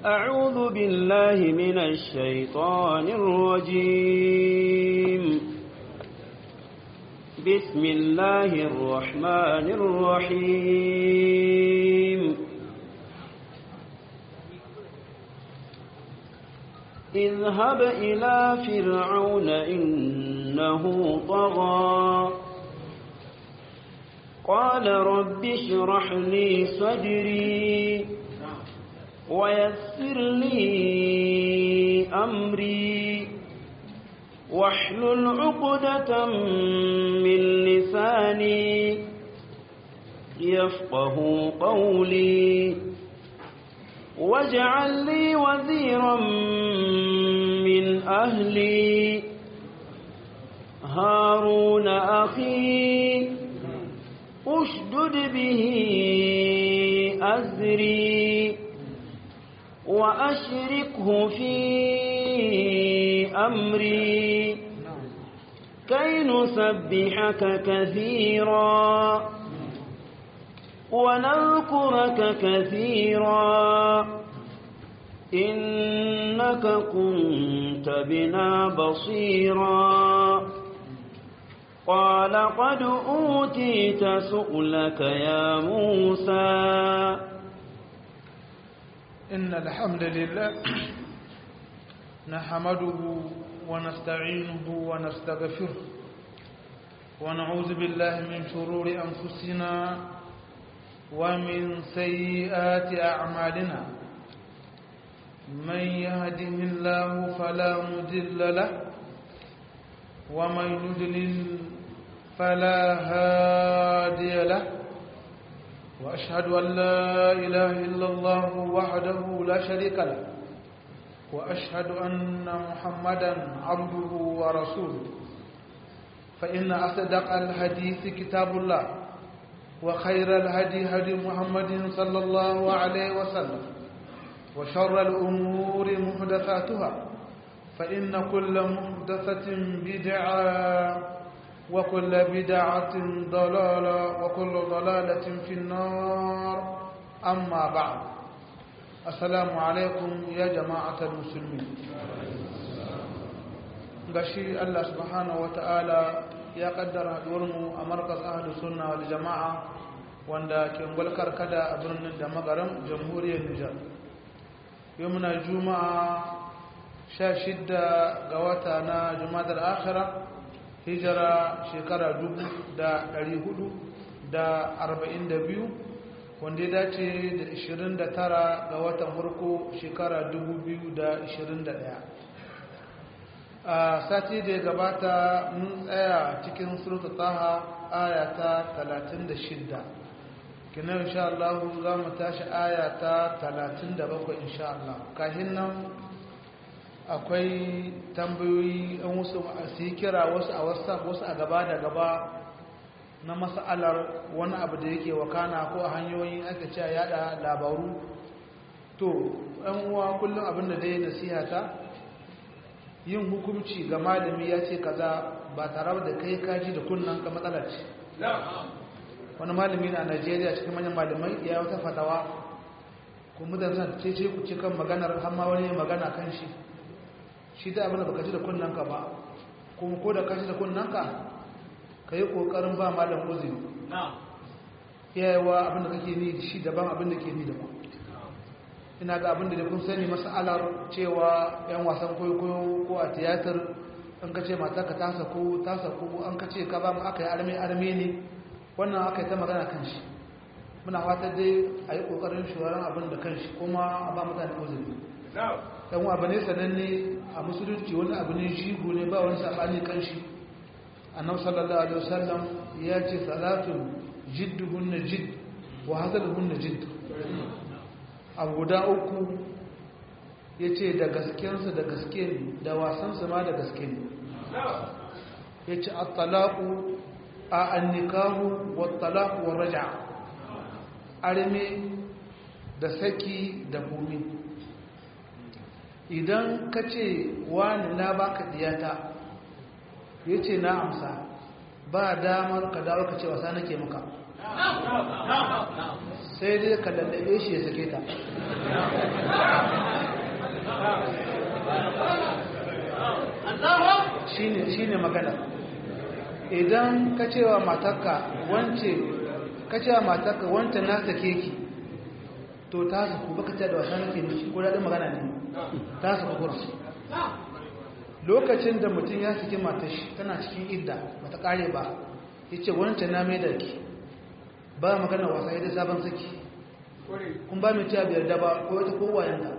أعوذ بالله من الشيطان الرجيم بسم الله الرحمن الرحيم اذهب إلى فرعون إنه طغى قال رب اشرح لي صدري ويسر لي أمري واحلل عقدة من لساني يفقه قولي واجعل لي وزيرا من أهلي هارون أخي أشدد به أزري وأشركه في أمري كي نسبحك كثيرا ونذكرك كثيرا إنك كنت بنا بصيرا قال قد أوتيت سؤلك يا موسى إن الحمد لله نحمده ونستعينه ونستغفره ونعوذ بالله من شرور أنفسنا ومن سيئات أعمالنا من يهده الله فلا مضل له ومن يضلل فلا هادي له وأشهد أن لا إله إلا الله وحده لا شريك له وأشهد أن محمدا عبده ورسوله فإن أصدق الحديث كتاب الله وخير الهدي هدي محمد صلى الله عليه وسلم وشر الأمور محدثاتها فإن كل محدثة بدعة وكل بدعة ضلالة وكل ضلالة في النار أما بعد السلام عليكم يا جماعة المسلمين gashi Allah subhanahu wa ta'ala ya kaddara haduwarmu a markas ahlu sunna wal jama'a wanda ke gwalkar kada a birnin da magaram jamhuriyar Nijar yau muna juma'a sha shidda ga wata na jumadar akhira hijira shekara dubu da ɗari hudu da arba'in da biyu wanda ya dace da ishirin da tara ga watan farko shekara dubu biyu da ishirin da ɗaya a sati da ya gabata mun tsaya cikin surutu taha aya ta talatin da shidda kinan insha Allah za mu tashi aya ta talatin da bakwai insha Allah kahin nan akwai tambayoyi an wasu su yi kira wasu a whatsapp wasu a gaba da gaba na mas'alar wani abu da yake wakana ko a hanyoyin aka ce yada labaru to ɗan uwa kullum abin da dai nasiha ta yin hukunci ga malami ya ce kaza ba tare da kai kaji da kunnan ka matsala ce wani malami na najeriya cikin manyan malamai ya wata fatawa kuma da zan ce ce ku ci kan maganar hamma wani magana kan shi shi da abin da baka ji da kunnanka ba kuma ko da ka ji da kunnanka ka yi ƙoƙarin ba malam uzuri yayawa abin da kake ni shi daban abin da ke ni daban ina ga abin da kun sani masalar cewa yan wasan kwaikwayo ko a tiyatar an ka ce mata ka ta sako ta sako an ka ce ka ba mu aka yi arme arme ne wannan aka yi ta magana kan shi muna fatar dai a yi ƙoƙarin shugaban abin da kan shi kuma a ba mutane uzuri ɗan abu ne sananne a musulunci wani abu ne shigo ne ba wani saɓani kan shi annabi sallallahu alaihi wasallam ya ce salatun jidduhunna jidd wa hazaluhunna jidd abu guda uku ya ce da gaskensu da gaske ne da wasansu ma da gaske ne ya ce attalaku a annikahu wa talaku wa raja arme da saki da kumi idan ka ce wani na baka diyata ya ce na amsa ba damar ka dawo ka ce wasa nake maka sai dai ka lallabe shi ya sake ta shi ne magana idan ka cewa matarka wance ka cewa matarka wance na sake ki to ta su ku baka ta da wasa nake mishi ko daɗin magana ne ta su ku lokacin da mutum ya saki matar shi tana cikin idda ba ta ƙare ba ya ce wance na mai da ki ba magana wasa ya da sabon saki kun ba mai cewa biyar da ba ko wata kowayen da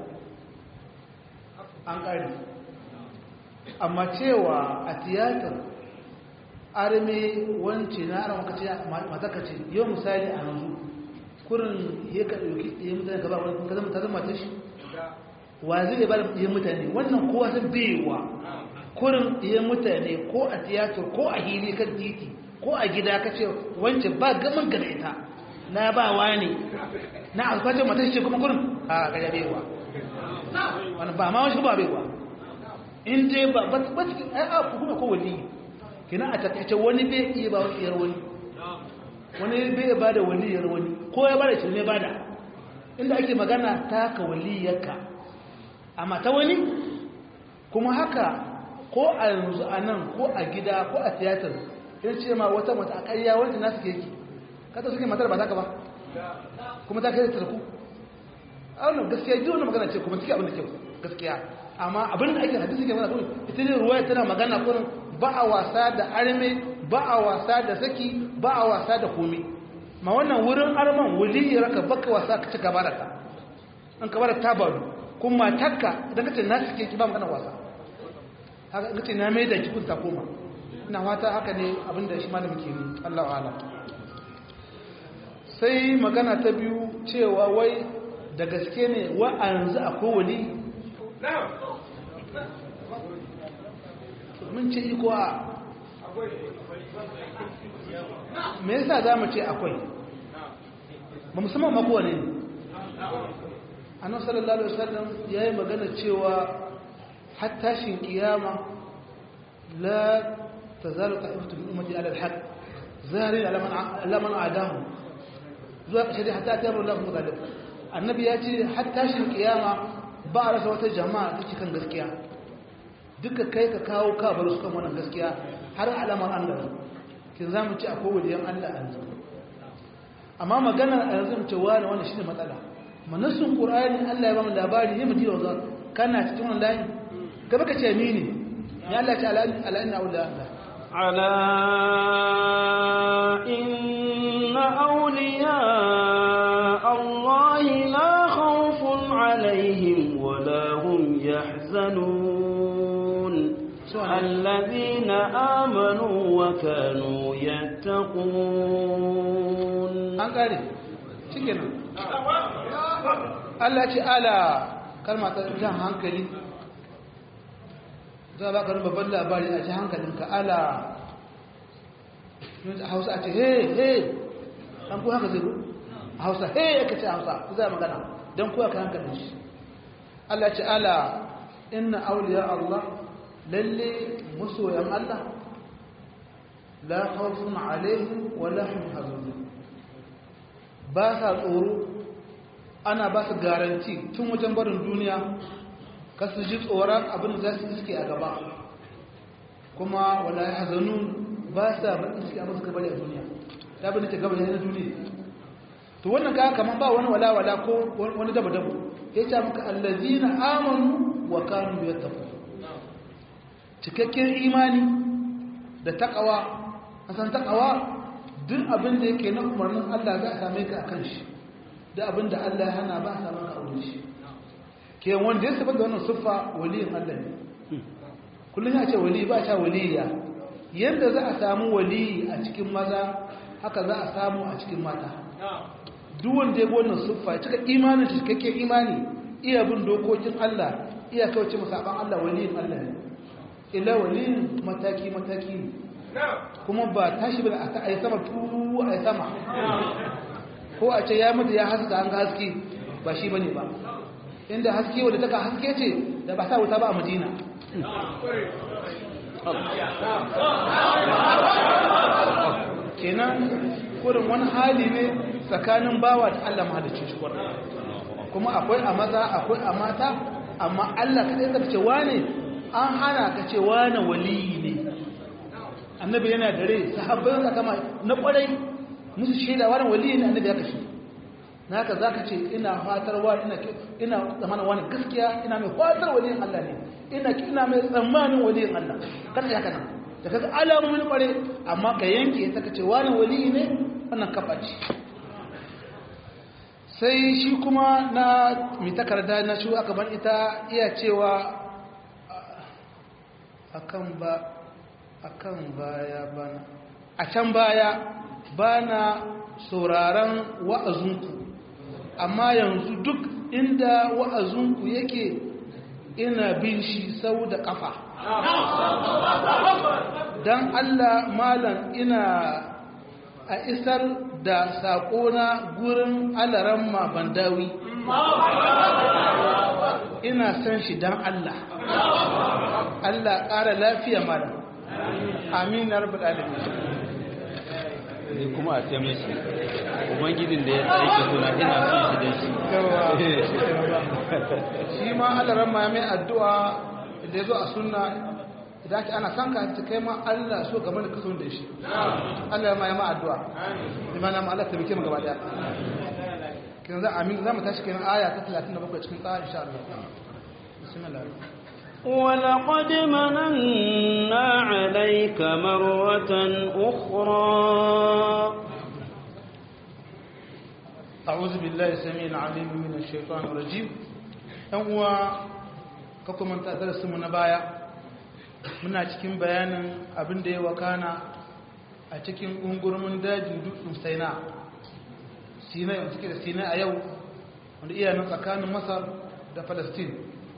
an ƙare amma cewa a tiyatar arme wance na ara maka ce mataka ce yau misali a yanzu kurin ya ka ɗauki ɗaya mutane gaba wani ka zama ta zama ta shi wa zai ba da ɗaya mutane wannan kowa sun bewa kurin ɗaya mutane ko a tiyatar ko a hili kan titi ko a gida ka ce wance ba gaman gada ita na ba wa ne na alkwacin mata ce kuma kurin a gaja bewa wani ba ma wani ba bewa in dai ba ba ba cikin ai a kuma ko wani kina a takaice wani bai iya ba wani yar wani wani bai ba da wani yar wani ko ya bada shi ne bada inda ake magana ta ka waliyarka amma ta wani kuma haka ko a yanzu a nan ko a gida ko a tiyatar in ce ma wata mata a ƙarya wanda nasu ke yake kada suke matar ba za ka ba kuma ta kai ta ku a wannan gaskiya ji wannan magana ce kuma suke abin da kyau gaskiya amma abin da ake hadisi ke mana kuma ita ne ruwaya tana magana kurin ba a wasa da arme ba a wasa da saki ba a wasa da komi ma wannan wurin arman wuli raka baka wasa ka ci gaba da ta an gaba da ta balu kuma takka idan ka ce na suke ki ba magana wasa haka ka ce na mai da ki kun ta koma ina fata haka ne abin da shi malamin ke ne Allahu a'lam sai magana ta biyu cewa wai da gaske ne wa a yanzu akwai wali mun ce iko a me yasa za mu ce akwai ba musamman makowa ne annan sallallahu alaihi wasallam ya yi magana cewa hattashin kiyama la ta zaru ta iftu bin umarci alal haq zari alaman adamu zuwa ƙashe dai hatta ta yaro lafi galib annabi ya ce hattashin kiyama ba a rasa wata jama'a ta cikin gaskiya duka kai ka kawo ka bar su kan wannan gaskiya har alamar Allah kin zamu ci akwai waliyan Allah a yanzu amma maganar a yanzu ce wani wani shine matsala manasun qur'ani Allah ya ba mu labari ya mutu yau kana cikin wannan layi gaba ka ce mini ya Allah ta ala inna awliya Allah ala inna awliya Allah la khawfun alaihim wa la hum yahzanun الذين آمنوا وكانوا يتقون an kare cikin Allah ce ala kalma ta jan hankali za ba ka rin babban labari a ji hankalinka ala a hausa a ce he he an ku haka zai a hausa he ya kace hausa ku za magana don kuwa ka hankalin shi Allah ce ala inna auliya Allah lalle masoyan Allah la khawfun alaihim wa la hum hazanun ba sa tsoro ana ba su garanti tun wajen barin duniya ka su ji tsoron abin da za su iske a gaba kuma wala hazanun ba sa bakin suke abin suka bari a duniya ta bin ta gaba na duniya to wannan ka kamar ba wani wala wala ko wani daba dabo ya ce maka allazina amanu wa kanu yattaqun cikakken imani da takawa a san takawa duk abin da yake na umarnin Allah za a same ka a kan shi da abin da Allah ya hana ba a samu ka aure shi ke wanda ya saba da wannan siffa waliyin Allah ne kullum ya ce wali ba ta waliya yadda za a samu wali a cikin maza haka za a samu a cikin mata duk wanda ya bi wannan siffa ya cika imanin shi cikakken imani iya bin dokokin Allah iya kauce musaban Allah waliyin Allah ne ila waliyin mataki-mataki ne kuma ba tashi ba a yi sama turu a yi sama ko a ce ya mutu ya haska an ga haske ba shi ba ne ba inda haske wadda taka haske ce da ba sa wuta ba a madina kenan kurin wani hali ne tsakanin bawa da Allah mahalicci shi kurin kuma akwai a maza akwai a mata amma Allah kaɗai ka ce wane an hana ka ce wane waliyi ne annabi yana da rai sahabbai ka kama na kwarai musu shaida wani waliyi ne annabi ya kashe na haka za ka ce ina fatar wani ina ina zamanin wani gaskiya ina mai fatar waliyin Allah ne ina ina mai tsammanin waliyin Allah kada ya kana da kaga alamomin kware amma ka yanke ta kace wani waliyi ne wannan kafaci sai shi kuma na mai takarda na shi aka bar ita iya cewa akan ba akan baya bana a can baya bana sauraron wa'azinku amma yanzu duk inda wa'azinku yake ina bin shi sau da kafa don Allah malam ina a isar da saƙona gurin alaran bandawi ina san shi don Allah Allah ƙara lafiya malam amin na rabu ɗalibi ni kuma a ce mishi ubangijin da ya tsaye suna ina son shi da shi shi ma alaran ma mai addu'a da ya zo a sunna idan ake ana san ka ta kai ma Allah so game da kaso da shi Allah ma ya ma addu'a imana ma Allah ta bike mu gaba daya kin za amin za mu tashi kenan aya ta 37 cikin tsara insha Allah bismillah ولقد مننا عليك مرة أخرى أعوذ بالله السميع العليم من الشيطان الرجيم هو كما انت درس من baya muna cikin bayanin abin da ya wakana a cikin ungurmin dajin dutsen saina sinai wanda suke da sinai a yau wanda iya nan tsakanin masar da palestine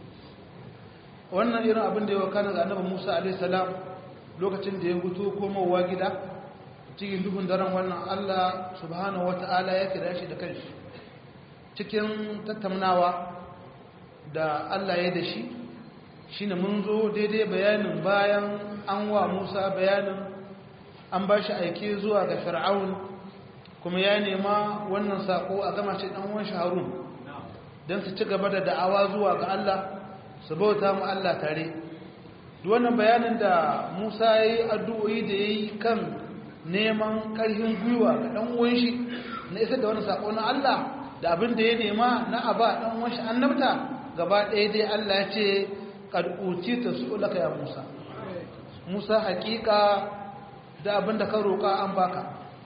wannan irin abin da ya wakana ga annabi musa alaihissalam lokacin da ya guto komowa gida cikin duhun daren wannan allah subhanahu wata'ala ya kira shi da kanshi cikin tattaunawa da allah ya da shi shine mun zo daidai bayanin bayan an wa Musa bayanin an ba shi aike zuwa ga Fir'aun kuma ya nema wannan sako a gama shi dan uwan Harun dan su ci gaba da da'awa zuwa ga Allah su bauta mu Allah tare duk wannan bayanin da Musa yayi addu'o'i da yayi kan neman karfin gwiwa ga dan uwan shi na isar da wannan sako na Allah da abin da ya nema na aba dan uwan shi annabta gaba ɗaya dai Allah ya ce kad utita su'ulaka ya Musa Musa hakika da abinda ka roka an baka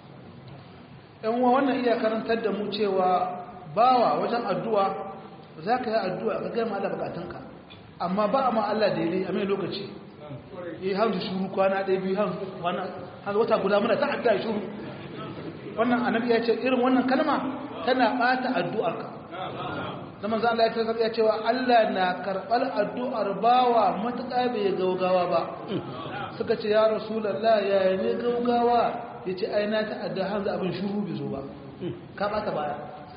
ɗan uwa wannan iya karantar da mu cewa bawa wajen addu'a zaka yi addu'a ka ga Allah bukatunka amma ba ma Allah da yare a mai lokaci yi hanzu shuru kwana ɗaya biyu hanzu wata guda muna ta addu'a shuru wannan annabi ya ce irin wannan kalma tana ɓata addu'arka da manzo Allah ya tsaka cewa Allah na karɓar addu'ar bawa matuƙa bai gaugawa ba suka ce ya rasulullah ya ne gaugawa yace ai na ta adda hanzu abin shuru bai zo ba ka bata baya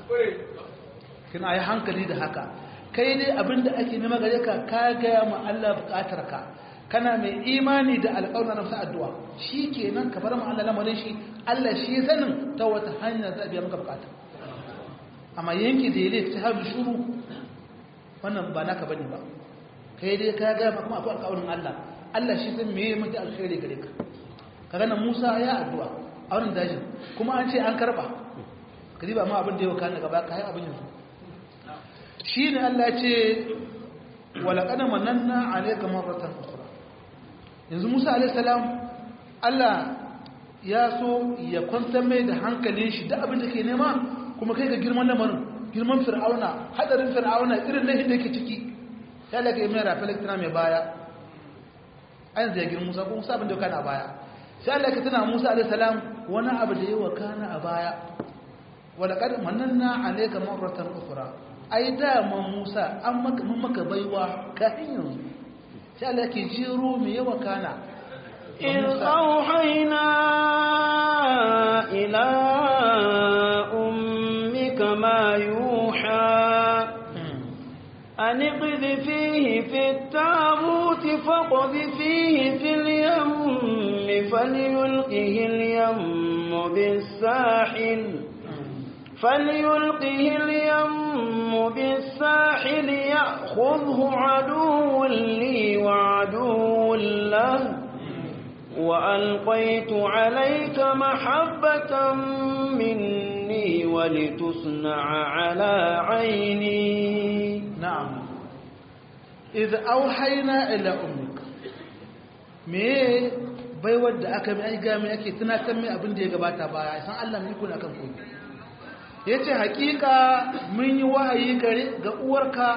kina yi hankali da haka kai dai abinda ake nema gare ka ka ga ma Allah buƙatar ka kana mai imani da alƙawarin nafsa addu'a shikenan ka bar mu Allah lamarin shi Allah shi sanin ta wata hanya za a biya maka buƙata amma yanki da yale ta haɗu shuru wannan ba naka bane ba kai dai ka ga kuma akwai alƙawarin Allah Allah shi san meye mutu alkhairi gare ka kaga nan Musa ya addu'a a wannan dajin kuma an ce an karba ka ba ma abin da yau kana gaba kai abin yanzu shine Allah ya ce wala qad mananna alayka marratan ukhra yanzu Musa alayhi salam Allah ya so ya kwantar mai da hankalin shi da abin da ke nema kuma kai ga girman lamarin girman fir'auna hadarin fir'auna irin laifin da yake ciki ya lage mai rafi elektra mai baya an zai girman musa ko musa abin da kana baya sai Allah ka tana musa alaihi salam wani abu da yawa kana a baya wala qad mananna alayka marratan ukhra ai da man musa an maka mun maka baiwa kafin yanzu sai Allah ke jiro mai yawa kana إذ أوحينا إلى أمك ما يوحى أن اقذفيه في التابوت فاقذفيه في اليم فليلقه اليم بالساحل فليلقه اليم بالساحل يأخذه عدو لي وعدو له وألقيت عليك محبة مني ولتصنع على عيني نعم إذا أوحينا إلى أمك me bai wadda aka mai aika mai ake tunatar mai abin da ya gabata baya san Allah mai kuna kan koyi yace hakika mun yi wahayi gare ga uwarka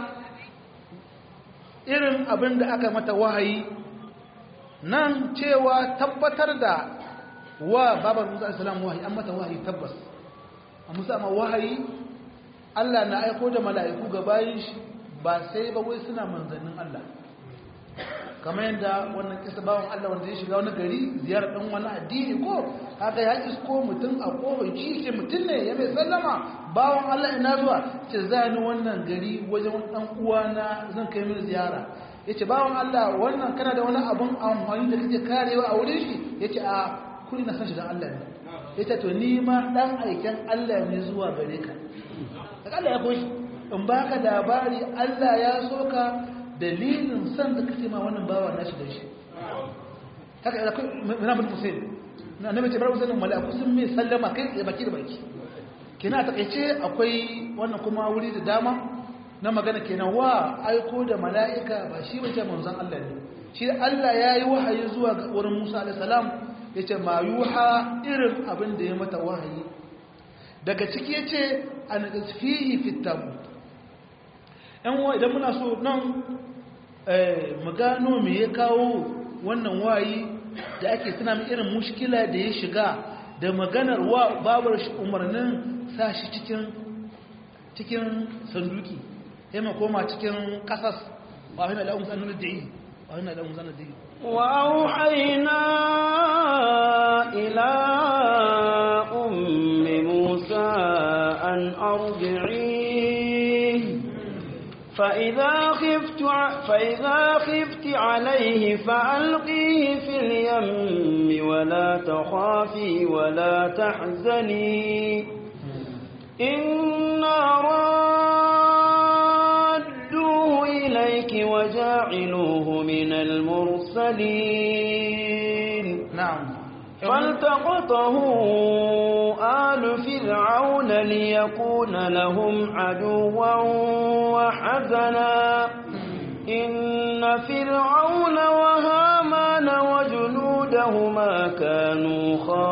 irin abin da aka mata wahayi nan cewa tabbatar da wa babar Musa alaihi wahayi an mata wahayi tabbas a Musa ma wahayi Allah na aiko da mala'iku ga bayin shi ba sai ba wai suna manzannin Allah kamar yadda wannan kisa bawan Allah wanda ya shiga wani gari ziyarar dan wani addini ko haka ya isko mutum a kofar shi ce mutum ne ya mai sallama bawan Allah ina zuwa ce za ni wannan gari wajen wani dan uwana zan kai mini ziyara yace bawan Allah wannan kana da wani abun amfani da kake karewa a wurin shi yace a kuri na san shi dan Allah ne yace to ni ma dan aiken Allah ne zuwa gare ka daga Allah ya koshi in baka labari Allah ya soka dalilin san da kace ma wannan bawa nashi da shi haka da muna bin Hussein na nabi ce bar Hussein malaku sun mai sallama kai tsaye baki da baki kina takeice akwai wannan kuma wuri da dama na magana kenan wa aiko da mala'ika ba shi bace manzon Allah ne shi Allah yayi wahayi zuwa ga wurin Musa alaihi salam yace ma yuha irin abin da ya mata wahayi daga ciki yace an tasfihi fit tabut ‘yan wa idan muna so nan mu gano me ya kawo wannan wayi da ake tuna mai irin mushkila da ya shiga da maganar wa babar shi umarnin sa shi cikin cikin sanduki ya ma koma cikin kasas wa hina la'un sanar da yi wa hina la'un sanar da yi وأوحينا إلى أم موسى أن أرضعيه فإذا خفت فإذا خفت عليه فألقيه في اليم ولا تخافي ولا تحزني إنا رادوه إليك وجاعلوه من المرسلين na'am فالتقطه آل فرعون ليكون لهم عدوا وحزنا إن فرعون وهامان وجنودهما كانوا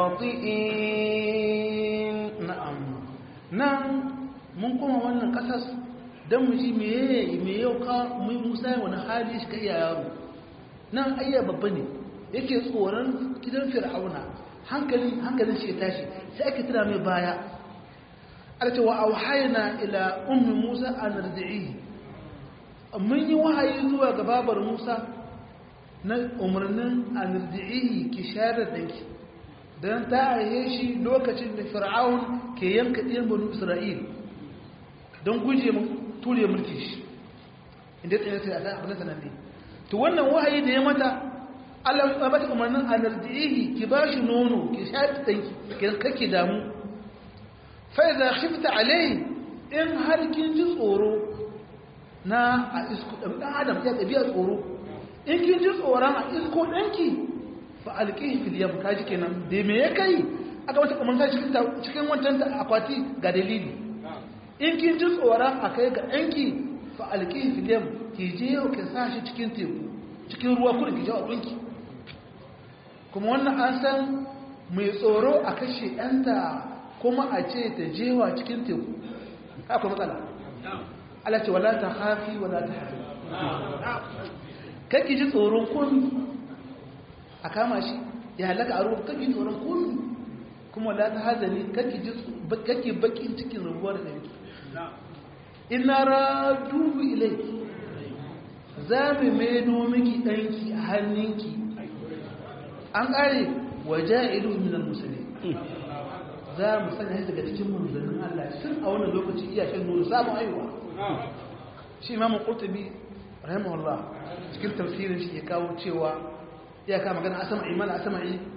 خاطئين na'am nan mun kuma wannan kasas don mu ji meye me yau ka mai musa wani hali shi ka iya yaro nan ayya babba ne yake tsoron gidan fir'auna hankalin hankalin shi ya tashi sai ake tuna mai baya ala ce wa auhayna ila ummi musa an ardi'i mun yi wahayi zuwa ga babar musa na umarnin an ardi'i ki shayar da danki don ta aihe shi lokacin da fir'aun ke yanka ɗiyan banu isra'il don guje mu ture mulki shi inda tsaye sai a san abin sanan ne to wannan wahayi da ya mata Allah ya bata umarnin alardihi ki ba shi nono ki sha danki ki kake damu fa idza khifta alai in har kin ji tsoro na a isku dan adam ya tabiya tsoro in kin ji tsoron a isko danki fa alqihi fil yam kaji kenan da me ya kai aka wata umarta cikin cikin wancan akwati ga dalili in kin ji tsoron a kai ga danki fa alqihi fil yam ki je ki sa shi cikin teku cikin ruwa kurin ki jawo ɗinki kuma wannan an san mai tsoro a kashe ɗanta kuma a ce ta jewa cikin teku haka matsala ala ce wala ta hafi wala ta hafi kakki ji tsoron komi a kama shi ya halaka a ruwa kakki tsoron komi kuma wala ta hazani kakki bakin cikin rubuwar da yake ina radubu ilai za mu maido miki ɗanki a hannunki an ƙare waje ilu minan musulmi za mu sanya shi daga cikin manzannin Allah sun a wannan lokaci iya shan nuna samun haihuwa shi imamun ƙurtubi rahimahullah cikin tafsirin shi ya kawo cewa ya kama magana asama'i mana asama'i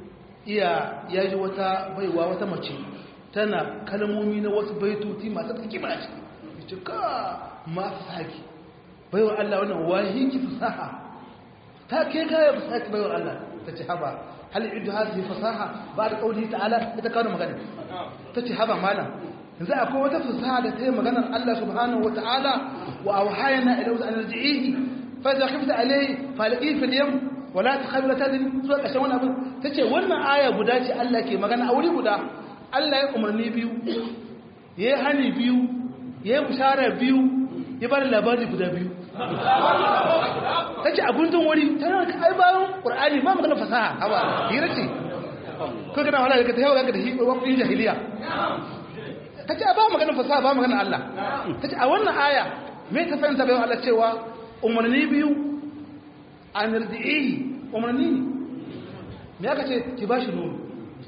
iya ya ji wata baiwa wata mace tana kalmomi na wasu baitoti masu tsaki mana ciki ya ce ka masu saki baiwa Allah wannan wahi ki fasaha ta ke kaya fasaha ki baiwa Allah ta ce haba hal idu hadhihi fasaha ba da kauli ta'ala ita kawo magana ta ce haba malam yanzu akwai wata fasaha da ta yi maganar Allah subhanahu wa ta'ala wa auhayna ila an arji'ihi fa idza khifta alayhi falqi fil yam wa la takhafu tadri zuwa kashin wannan abin tace wannan aya guda ce Allah ke magana a wuri guda Allah ya umarni biyu yayi hani biyu yayi bushara biyu ya bar labari guda biyu tace a gundun wuri tana ai bayan qur'ani ba magana fasaha haba hira ce ko kana wala ka ta yawa ka da waqtin jahiliya ta ce ba maganin fasaha ba maganin Allah ta ce a wannan aya mai ta fahimta bayan Allah cewa umarni biyu a nirdi'i umarni ne me aka ce ki ba shi nono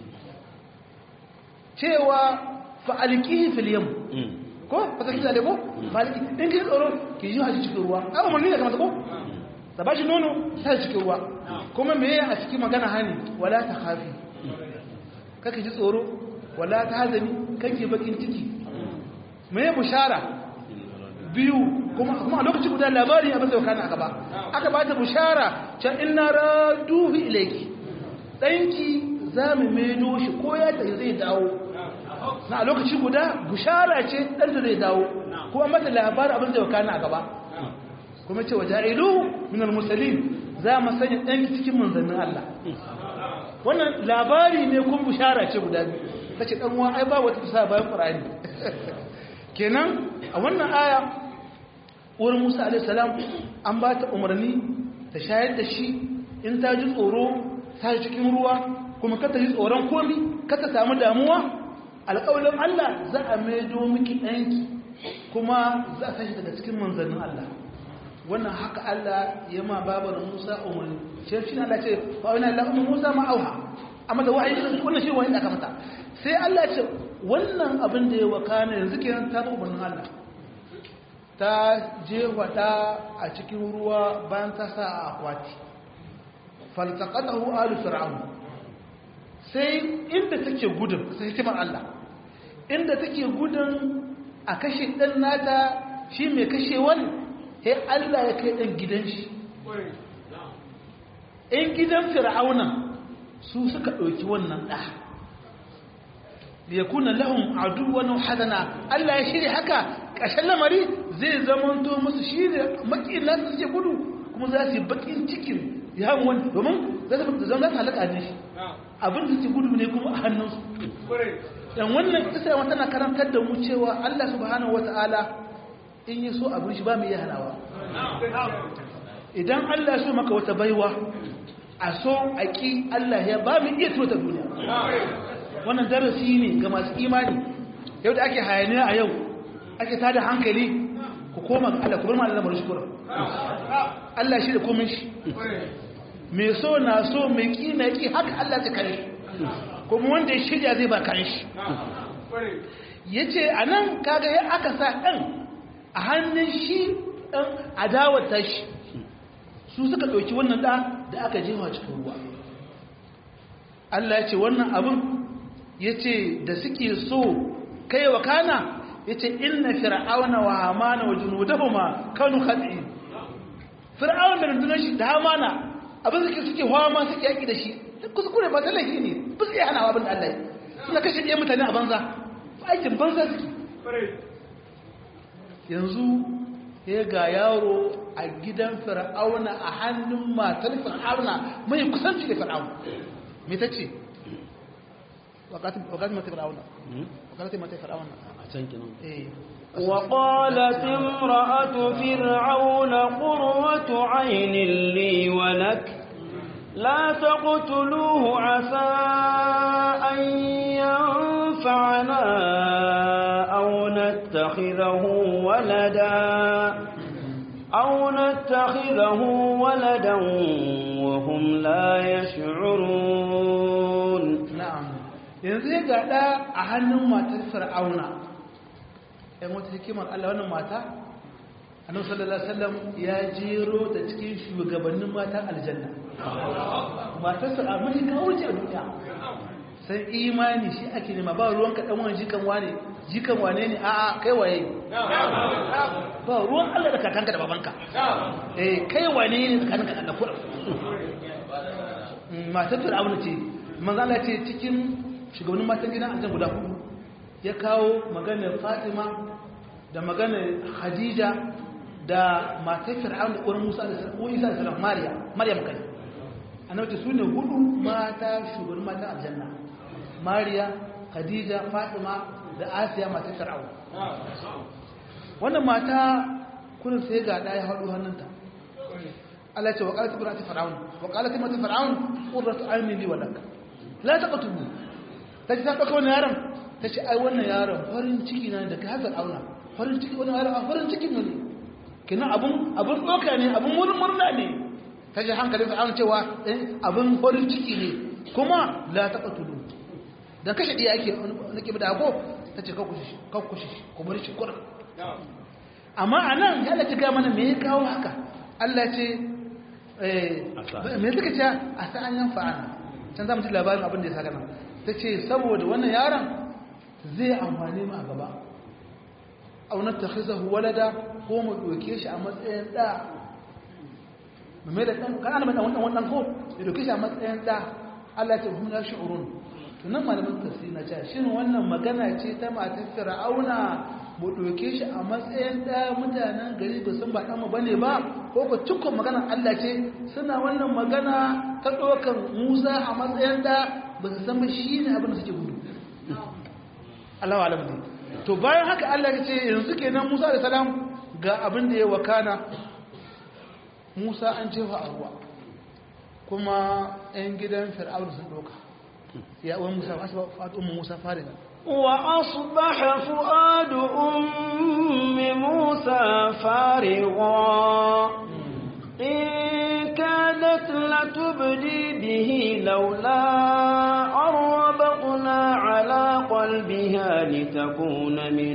cewa fa'aliki filiyam ko fasa kisa da ko fa'aliki in ki tsoro ki yi haji cikin ruwa a umarni ne kamata ko ta ba shi nono ta cikin ruwa kuma me a cikin magana hani wala ta hafi kaka ji tsoro wala ta hazami kake bakin ciki mai bushara biyu kuma kuma a lokaci guda labari abin da kana gaba aka ba ta bushara can inna raduhu ilayki danki zamu maido shi ko ya ta zai dawo na a lokaci guda bushara ce dan da zai dawo kuma mata labarin abin da kana gaba kuma ce waja'ilu min al-mursalin za mu sanya danki cikin manzannin Allah wannan labari ne kun bushara ce guda biyu ta ce ɗanwa ai ba wata tusa bayan ƙura'ani kenan a wannan aya uwar musa alaihissalam an ba ta umarni ta shayar da shi in ta ji tsoro ta ji cikin ruwa kuma kata ji tsoron komi kata samu damuwa alƙawalin allah za a maido miki ɗanki kuma za a tashi daga cikin manzannin allah wannan haka allah ya ma babar musa umarni shi ne allah ce ba wani allah musa ma auha amma da wa'ayi wannan shi wa'ayi da aka mata sai Allah ce wannan abin da ya wakana yanzu kenan ta zo umarnin Allah ta je wada a cikin ruwa bayan ta sa a akwati faltaqatahu alu fir'aun sai inda take gudun sai hikimar Allah inda take gudun a kashe dan nata shi mai kashewan sai Allah ya kai dan gidan shi in gidan fir'auna su suka ɗauki wannan ɗa liyakuna lahum aduwan hadana Allah ya shirya haka ƙashin lamari zai zamanto musu shi ne makin nasu suke gudu kuma za su yi bakin cikin ya wani domin za su zama za su halaka ne shi abin da suke gudu ne kuma a hannunsu dan wannan isa yawan tana karantar da mu cewa Allah subhanahu wata'ala in yi so abin shi ba mu iya hanawa idan Allah so maka wata baiwa a so a ƙi Allah ya ba mu iya tota duniya wannan darasi ne ga masu imani yau da ake hayaniya a yau ake tada hankali ku koma ga Allah ku bar ma Allah shukura Allah shi da komai shi mai so na so mai ƙi na ƙi haka Allah ta kare kuma wanda ya shirya zai ba kare shi ya ce a nan kaga ya aka sa ɗan a hannun shi ɗan adawar tashi su suka ɗauki wannan ɗa da aka jefa cikin ruwa Allah ya ce wannan abin ya ce da suke so kai wa kana ya ce inna fir'auna wa hamana wa junudahuma kanu khati fir'aun da rundunar shi da hamana abin suke suke hama suke yaki da shi kuskure ba ta laifi ne ba su iya hana abin da Allah ya suna kashe ɗaya mutane a banza aikin banza suke yanzu ya ga yaro a gidan fir'auna a hannun matar fir'auna mai kusanci da fir'auna me ta ce wakati mata fir'auna wakati mata fir'auna a can kinan وقالت امرأة فرعون قرة عين لي ولك لا تقتلوه عسى أن ينفعنا أو نتخذه ولدا أو نتخذه ولدا وهم لا يشعرون na'am yanzu ya gada a hannun matar fir'auna ɗan wata hikimar Allah wannan mata annabi sallallahu alaihi wasallam ya jero da cikin shugabannin matan aljanna matar fir'auna ne kawo ce a duniya sai imani shi ake nema ba ruwan ka dan wani jikan wane jikan wane ne a'a kai waye ba ruwan Allah da kakanka da babanka eh kai wane ne tsakaninka da Allah kuɗa matar fir'auna ce manzo Allah ce cikin shugabannin matan gidan aljan guda hudu ya kawo maganar Fatima da maganar Khadija da matar fir'auna da uwar Musa da Isa da Salam Mariya Maryam kai annabi su ne hudu mata shugabannin matan aljanna Mariya Khadija Fatima da Asiya matar fir'auna wannan mata kullum sai ga ɗaya haɗu hannunta Allah ce wa qalat imratu fir'aun wa qalat imratu fir'aun qurratu ayni li wa lak la taqtulu tace ta dauka wannan yaron tace ai wannan yaron farin ciki na da ka fir'auna farin ciki wannan yaron farin ciki ne kina abun abun doka ne abun wurin murna ne tace hankalin fir'aun cewa abun farin ciki ne kuma la taqtulu dan kashe diya ake nake bada ko tace ka kushi ka kushi ku bari shi kurin amma anan ya lati ga mana me ya kawo haka Allah ce me suka ce a sa'an yan fa'ana can za mu ji labarin abin da ya saka nan ta ce saboda wannan yaron zai amfani mu a gaba aunar ta khiza walada ko mu doke shi a matsayin da mu mai da ɗan kan ana mai ɗan wannan ko ya doke shi a matsayin da Allah ce hum la shi'urun to nan malamin tafsiri na ce shin wannan magana ce ta matar fir'auna mu ɗauke shi a matsayin ɗaya mutanen gari ba sun ba ɗanmu ba ne ba ko ba cikon maganar Allah ce suna wannan magana ta ɗaukan Musa a matsayin ɗa ba su san ba shi ne abin da suke gudu Allah wa alamdi to bayan haka Allah ya ce yanzu kenan Musa da salam ga abin da ya wakana Musa an jefa a ruwa kuma 'yan gidan fir'aun sun ɗauka ya uwan Musa ba su ba fa'ad Musa fariga وأصبح فؤاد أم موسى فارغا إن كادت لتبدي به لولا أربطنا على قلبها لتكون من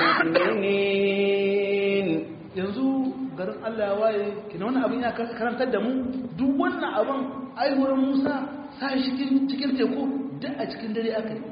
المؤمنين yanzu garin Allah waye kina wannan abin ya karantar da mu duk wannan abin aihuwar Musa sai cikin cikin teku duk a cikin dare aka yi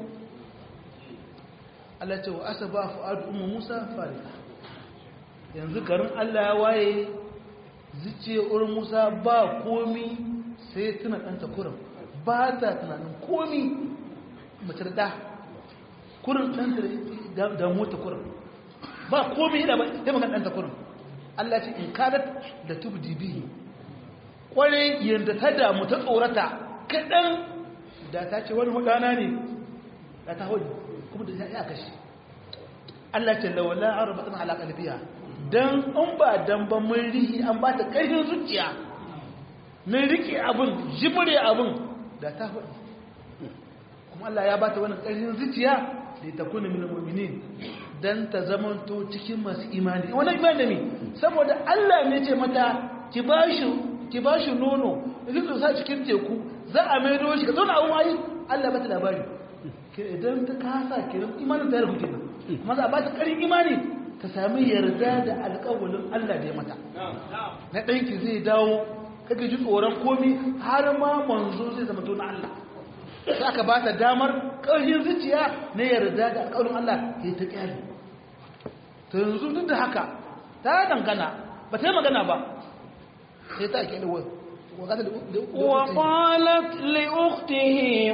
Allah ce wa asaba fu'adu ummu Musa farika yanzu garin Allah ya waye zuciya urin Musa ba komi sai tuna ɗanta kurin ba ta tunanin komi mace da kurin ɗanta da mota kurin ba komi yana ba ya magana ɗanta kurin Allah ce in kadat da tubdi bihi kwarai yadda ta damu ta tsorata kaɗan da ta ce wani hudana ne da ta hudu kuma da ya kashe Allah ce lawala arbatan ala qalbiha dan an ba dan ban mun rihi an ba ta karfin zuciya mun rike abun jimre abun da ta hudu kuma Allah ya ba ta wannan karfin zuciya da ta kuna min mu'minin dan ta zamanto cikin masu imani wannan imani ne saboda Allah ne ce mata ki bashi ki bashi nono idan sa cikin teku za a maido shi ka zauna abun ayi Allah ba ta labari idan ta kasa kiran imanin ta yarku kenan kuma za a ba ta ƙarin imani ta sami yarda da alƙawalin Allah da ya mata na ɗanki zai dawo kake ji tsoron komi har ma manzo zai zama to na Allah sai aka ba ta damar ƙarfin zuciya na yarda da alƙawalin Allah ya ta ƙyale to yanzu duk da haka ta dangana ba ta yi magana ba sai ta ƙyale wai وقالت لأخته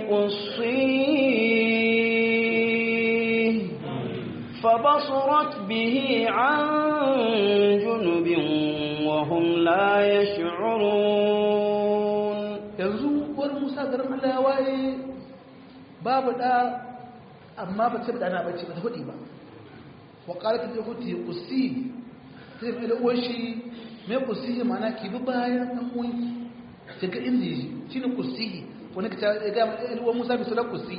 قصيه فبصرت به عن جنب وهم لا يشعرون yanzu uwar musa garin allah ya waye babu da amma ba ce da ana bacci ba ta hudu ba wa ƙarfi da hutu ya kusi sai mai da uwar shi mai kusi mana ki bi bayan ɗan uwanki ki ga inda yi shi ne kusi wani ka ta ga uwar musa mai sulan kusi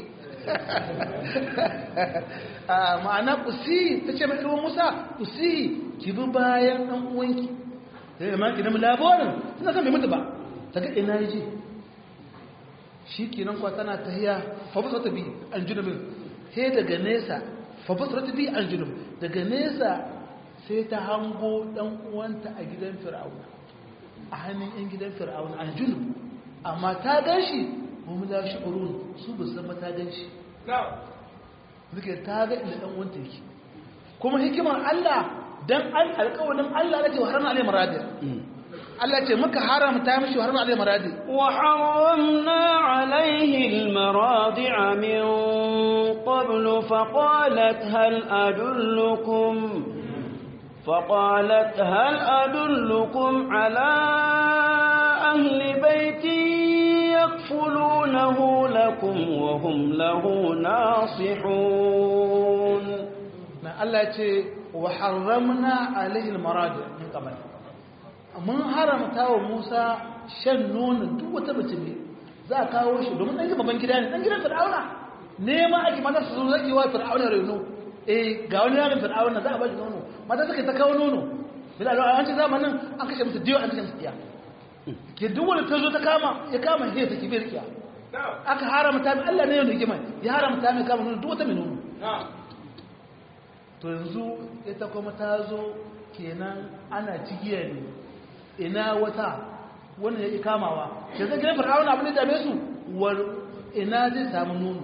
ma'ana kusi ta ce mai uwar musa kusi ki bi bayan ɗan uwanki sai da maki na labarin suna san bai mutu ba ta ga ina yi shi kenan kwa tana ta hiya fabasar ta bi an junubin sai daga nesa fabasar ta bi an junub daga nesa sai ta hango dan uwanta a gidan fir'auna a hannun yan gidan fir'auna an junub amma ta gan shi wani za shi ƙurun su ba san mata gan shi suke ta ga inda ɗan wanta yake kuma hikimar Allah don an alƙawarin Allah na ce wa haram alai maradi Allah ce muka haramta mishi wa haram alai maradi وحرمنا عليه المراضع من قبل فقالت هل أدلكم فقالت هل أدلكم على أهل بيت يكفلونه لكم وهم له ناصحون na Allah ce wa haramna alaihi almaradi min qabl mun haramta wa Musa shan nono duk wata mace ne za a kawo shi domin dan babban gida ne dan gidan Fir'auna nema ake mata su zo zaki wa Fir'auna reno eh ga wani yaron Fir'auna za a ba shi nono mata suka ta kawo nono bila a wancan zamanin an kashe musu diyo an kashe musu iya ke duk wanda ta zo ta kama ya kama he ta kibir kiya aka haramta mai Allah ne yau hikima ya haramta mai kama nono duk wata mai nono to yanzu ita kuma ta zo kenan ana cigiya ne ina wata wannan ya ƙi kamawa da zai gina fir'auna abin da dame su war ina zai samu nono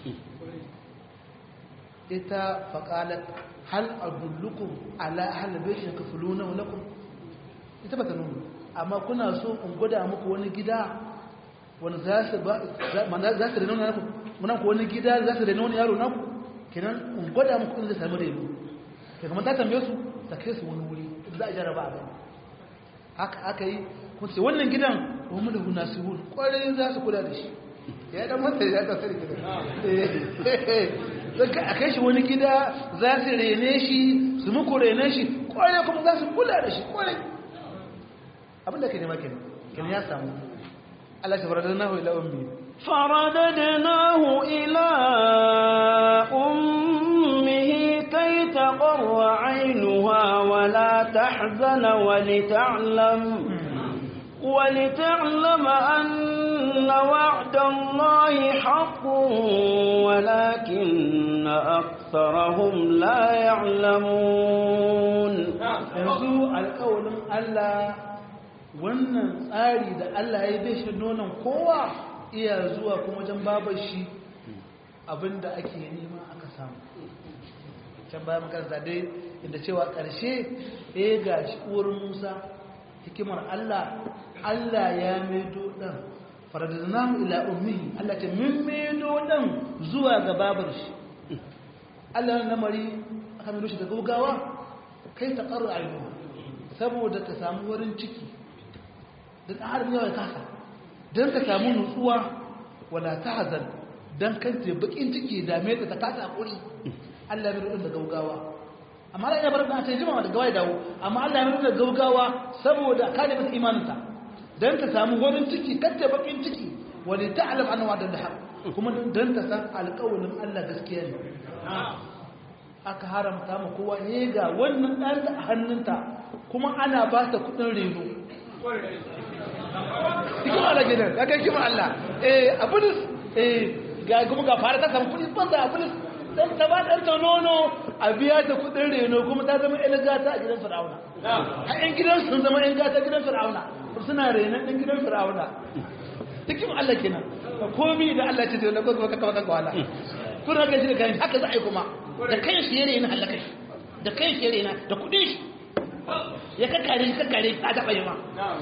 ita faƙalat hal adullukum ala ahli baiti yakfuluna lakum ita bata nono amma kuna so in gwada muku wani gida wani za su ba za su reno naku muna ku wani gida za su reno wani yaro naku kenan in gwada muku in zai samu reno ke kamar ta tambaye su ta kai su wani wuri za a jaraba a gani haka aka yi kuma ce wannan gidan wani da huna su hul kwarai za su kula da shi ya dan mata ya ta sani gidan zaka a kai shi wani gida za su rene shi su muku rene shi kwarai kuma za su kula da shi kwarai abinda ke nema kenan kenan ya samu Allah shi faradar nahu ila ummi فرددناه إلى أمه كي تقر عينها ولا تحزن ولتعلم ولتعلم أن وعد الله حق ولكن أكثرهم لا يعلمون yanzu alƙawarin Allah wannan tsari da Allah ya bai shi nonon kowa iya zuwa kuma wajen babar shi abinda ake nema aka samu can bayan makaranta dai inda cewa ƙarshe ya ga shi uwar musa hikimar Allah Allah ya maido ɗan faradanahu ila ummihi Allah ce min maido ɗan zuwa ga babar shi Allah na namari aka maido shi da gaugawa kai ta ƙarar ainihu saboda ta samu wurin ciki da tsarin yawa kasa don ka samu nutsuwa wala ta hazan don kan ce bakin ciki dame ta ta kasa hakuri Allah ya rudin da gaugawa amma Allah ya bar ta ce jima da gawa ya dawo amma Allah ya rudin da gaugawa saboda ka da mata imaninta don ta samu wurin ciki kan ce bakin ciki wani ta alam an wa da har kuma don ta san alƙawarin Allah gaskiya ne aka haramta ma kowa ne ga wannan ɗan a hannunta kuma ana ba ta kuɗin reno hikima Allah gidan ya kai kima Allah eh abulus eh ga kuma ga fara ta samu kudi banza abulus dan ta ba dan ta nono a biya ta kudin reno kuma ta zama ƴan gata a gidan Fir'auna har ƴan gidan sun zama ƴan gata gidan Fir'auna suna renon ɗan gidan Fir'auna hikima Allah kenan komai da Allah ce da ko ka ka ka wala kun haka shi da kai haka za a yi kuma da kai shi yare yana halaka shi da kai shi yare yana da kudin shi ya kakkare shi kakkare a taɓa yi ma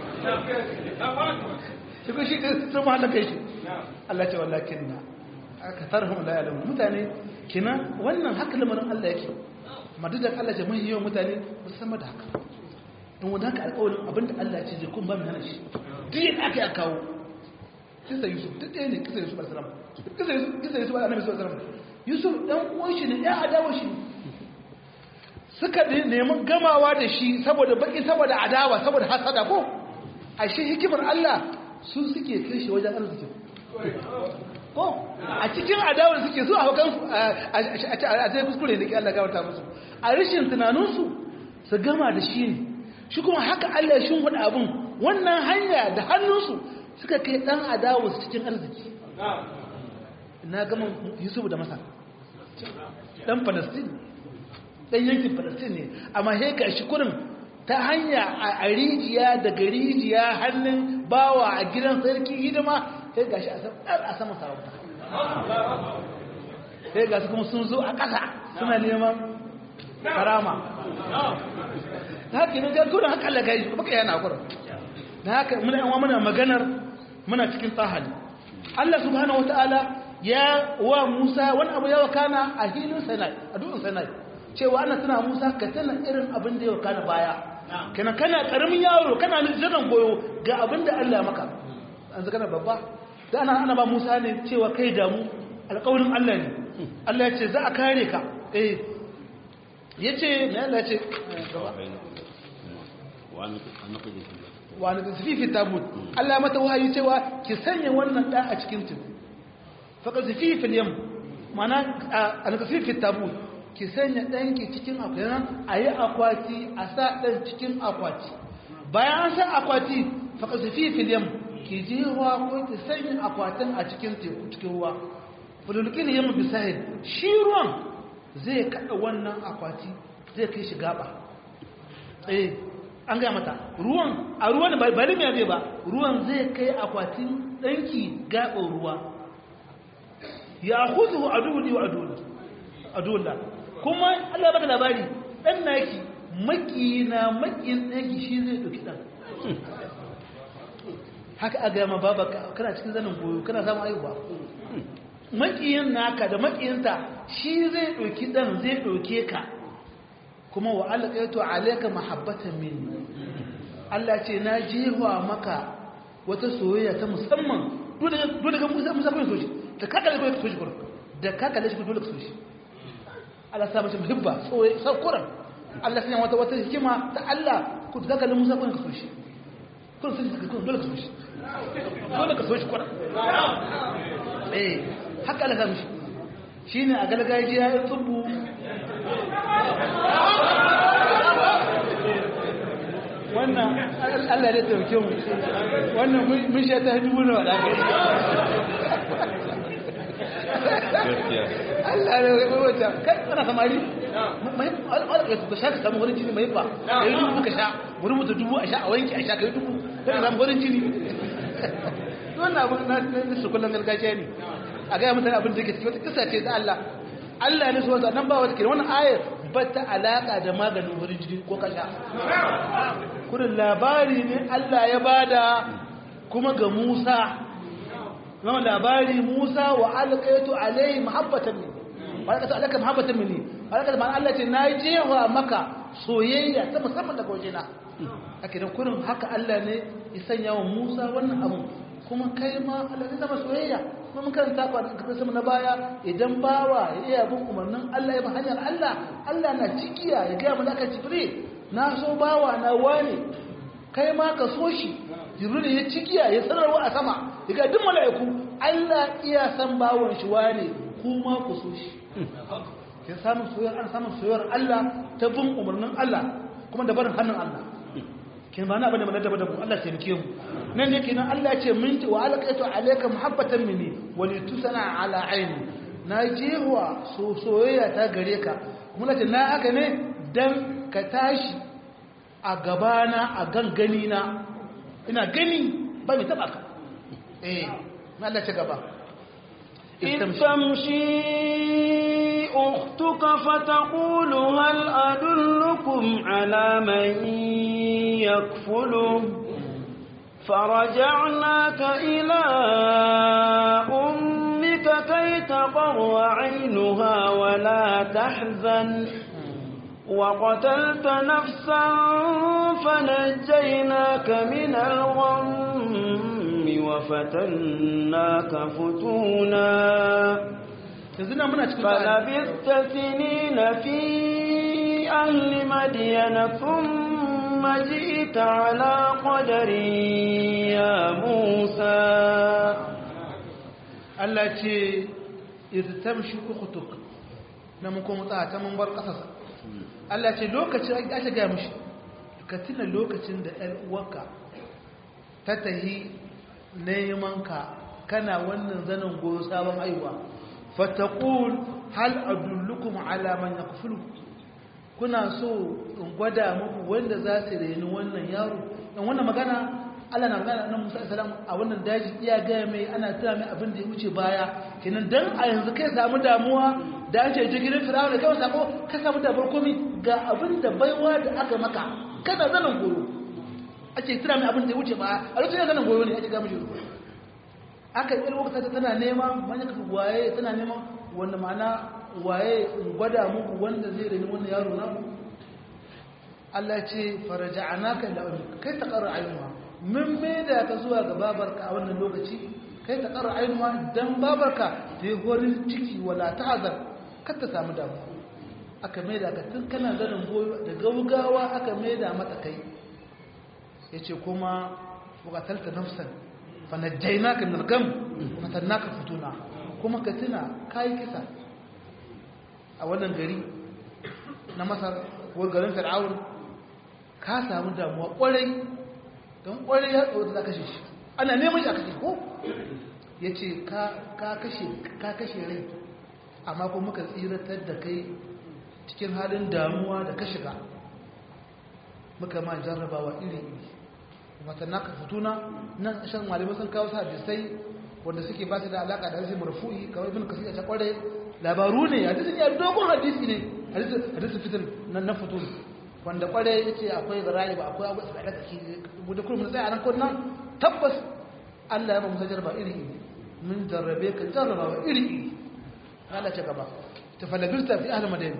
shi ko shi sun ma halaka shi Allah ce wallakin na aka tarhum la ya'lamu mutane kina wannan haka lamarin Allah yake madadan Allah ce mai yawan mutane ba su san da haka in wanda haka alƙawarin abinda Allah ce zai kun ba mu hana shi duk yadda aka yi a kawo kisa Yusuf duk ɗaya ne kisa Yusuf alaihi kisa Yusuf kisa Yusuf alaihi salam Yusuf dan uwan shi ne ya adawa shi suka nemi gamawa da shi saboda baki saboda adawa saboda hasada ko ashe hikimar Allah su suke kai shi wajen arziki ko a cikin adawar suke su a hukan a cikin kuskure da ke Allah gawarta musu a rashin tunaninsu su gama da shi ne shi kuma haka Allah ya shimfiɗa abin wannan hanya da hannunsu suka kai ɗan adawa su cikin arziki na gama yusuf da masa ɗan falastin ɗan yankin falastin ne amma heka shi kurin ta hanya a rijiya daga rijiya hannun bawa a gidan sarki hidima sai gashi a saman sarauta sai gasu kuma sun zo a ƙasa suna neman karama ta haka ne ga gudun haka Allah gaji baka yana kurin da haka muna yawa muna maganar muna cikin tsahali Allah subhanahu wataala ya wa Musa wani abu ya wakana a hilin Sinai a dutsen Sinai cewa ana tuna Musa ka tana irin abin da ya wakana baya kana kana karamin yaro kana jiran goyo ga abin da Allah ya maka an zaka babba da ana ana ba Musa ne cewa kai damu alƙawarin Allah ne Allah ya ce za a kare ka eh yace me Allah ya ce wani tasfifi tabut Allah mata wahayi cewa ki sanya wannan da a cikin tudu faka tasfifi fil yam mana an tasfifi tabut ki sanya danki cikin akwati ayi akwati a sa dan cikin akwati bayan an sa akwati faka tasfifi fil yam ki je ruwa ko ki sanya akwatin a cikin teku cikin ruwa fululkin yam bisahil shi ruwan zai kada wannan akwati zai kai shi gaba eh an gaya mata ruwan a ruwan ba limi zai ba ruwan zai kai akwatin ɗanki gaɓin ruwa ya huzu a duhuli wa adulla kuma allah baka labari ɗan naki maki na makin ɗanki shi zai ɗauki ɗan haka a gaya ma baba kana cikin zanen goyo kana samun aiwa makiyin naka da makiyinta shi zai ɗauki ɗan zai ɗauke ka kuma wa alƙaitu alaika mahabbatan minni Allah ce na jewa maka wata soyayya ta musamman dole ga musa musa kun so shi da kaka da kun so shi kurin da kaka da shi dole ka so shi Allah sa mace muhibba soyayya sau kurin Allah sanya wata wata hikima ta Allah ku da kaka da musa kun ka so shi kun so shi kun dole ka so shi dole ka so shi kurin eh haka Allah sa mishi shine a galgajiya ya tsubu wannan Allah ne tauke mu wannan mun sha ta dubu na wada Allah ne wai wata kai kana samari mai alƙa ka sha ka samu wurin jini mai ba kai dubu ka sha wurin mutu dubu a sha a wanki a sha kai dubu kai ka samu wurin jini wannan abu na su kullum gargajiya ne a ga mutane abin da ke cikin wata kisa ce ta Allah Allah ne so nan ba wata kira wannan ayar ba ta alaka da maganin wurin jini ko kasha kudin labari ne Allah ya bada kuma ga Musa zama labari Musa wa alƙaitu alai mahabbatan ne alƙaitu alaka mahabbatan ne alƙaitu ma Allah ce na jewa maka soyayya ta musamman daga wajena ake da kurin haka Allah ne ya sanya wa Musa wannan abu kuma kai ma Allah zai zama soyayya kuma mun karanta ba da kafin sama na baya idan bawa ya iya bin umarnin Allah ya bi hanyar Allah Allah na cikiya ya gaya malaka Jibril na so bawa na wane kai ma ka so shi Jibril ya cikiya ya sanarwa a sama ya ga duk mala'iku Allah iya san bawon shi wane kuma ku so shi kin samu soyayyar an samu soyayyar Allah ta bin umarnin Allah kuma da barin hannun Allah kin ba na bane mana da mu Allah sai mu nan ne kenan Allah ce min wa alqaitu alayka muhabbatan minni wa litusana ala aini na jewa so soyayya ta gare ka kuma ce na haka ne dan ka tashi a gabana a gangani na ina gani ba mai taba ka eh Allah ce gaba تمشي أختك فتقول هل أدلكم على من يكفله فرجعناك إلى أمك كي تقر عينها ولا تحزن وقتلت نفسا فنجيناك من الغم وفتناك فتونا فلبثت سنين في أهل مدين ثم جئت على قدر يا موسى التي إذ تمشي أختك نمكم طاعة من بر قصص التي لوكتي أشجع مش كتنا لوكتي da ‘yan uwanka ta tahi nemanka kana wannan zanen goyo sabon aiwa fatakul hal adullukum ala man yakfulu kuna so in gwada muku wanda za su reni wannan yaro dan wannan magana Allah na magana nan Musa salam a wannan daji iya gaya mai ana tuna mai abin da ya wuce baya kenan dan a yanzu kai samu damuwa da an ce jigirin firawun da kai sako ka samu dabar komi ga abin da baiwa da aka maka kana zanen goro ake tuna mai abin da ya wuce baya a lokacin zanen goro ne ake gama shi aka yi lokacin tana nema manya kafa waye tana nema wanda ma'ana waye gwada muku wanda zai rani wannan yaro na Allah ce faraja'anaka ila ummik kai ta qarra aynuha min me da ka zuwa ga babarka a wannan lokaci kai ta qarra aynuha dan babarka ta yi horin ciki wala ta'azar kar ta samu damu aka mai da ka tun kana ganin goyo da gaugawa aka mai da mata kai yace kuma buƙatalta nafsan fa najjaynaka min al-gam fatannaka futuna kuma ka tuna kai kisa a wannan gari na masar ko garin fir'aun ka samu damuwa kwarai don kwarai ya tsoro da kashe shi ana neman shi a kashe ko ya ce ka kashe rai amma kuma muka tsiratar da kai cikin halin damuwa da ka shiga muka ma jarrabawa iri-iri watan naka fituna nan shan malamai sun kawo sa hadisai wanda suke ba su da alaka da hadisi marfu'i kawai ibn kasir ya ta kwarai labaru ne hadisin ya dogon hadisi ne hadisi fitin nan na fitul wanda kware yace akwai zara'i ba akwai abu da kake gudu kullum sai anan kun nan tabbas Allah ya ba musa jarba iri iri mun jarrabe ka jarraba wa iri iri Allah ce gaba tafalabirta fi ahli madina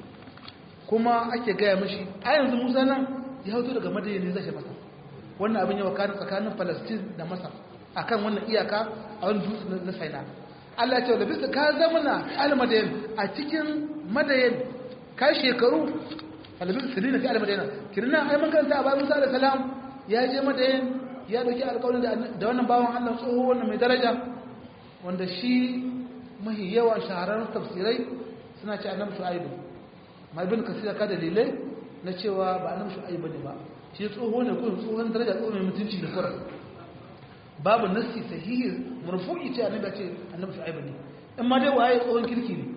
kuma ake gaya mishi a yanzu Musa nan ya hoto daga madina ne zai masa wannan abin ya wakana tsakanin Palestine da Masar akan wannan iyaka a wani dutse na Sinai Allah ya ce da bisa ka zamana almadayin a cikin madayin ka shekaru alabin sirina fi almadayin kirina ai mun kanta a bayan Musa da salam ya je madayin ya dauki alƙawarin da wannan bawan Allah tsoho wannan mai daraja wanda shi mahi yawa shahararrun tafsirai suna ce annabi shu'aibu mai bin kasira ka dalilai na cewa ba annabi shu'aibu ne ba shi tsoho ne ko tsohon daraja tsoho mai mutunci da kuran babu nassi sahihi marfu'i ce annabi ce annabi shu'aib ne in ma dai waye tsohon kirki ne